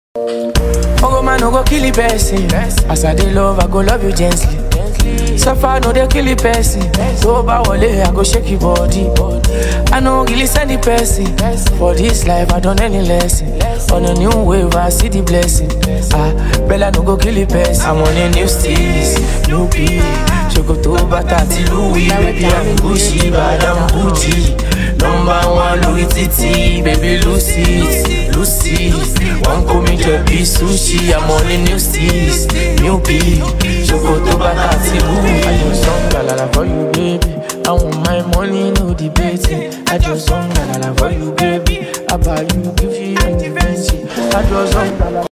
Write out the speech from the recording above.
Ogo man no go kill the person. As I dey love, I go love you gently. Suffer no dey kill the person. So ba wale, I go shake your body. I no really send the person. For this life, I done any lesson. On a new wave, I see the blessing. Ah, Bella no go kill the person. I'm on a new steez, new beat. Chocoto bata ti Louis, baby I'm Gucci, bad I'm Gucci. Number one Louis Titi, baby Lucy, Lucy. One call me Jeppy Sushi, I'm on a new steez, new beat. Choco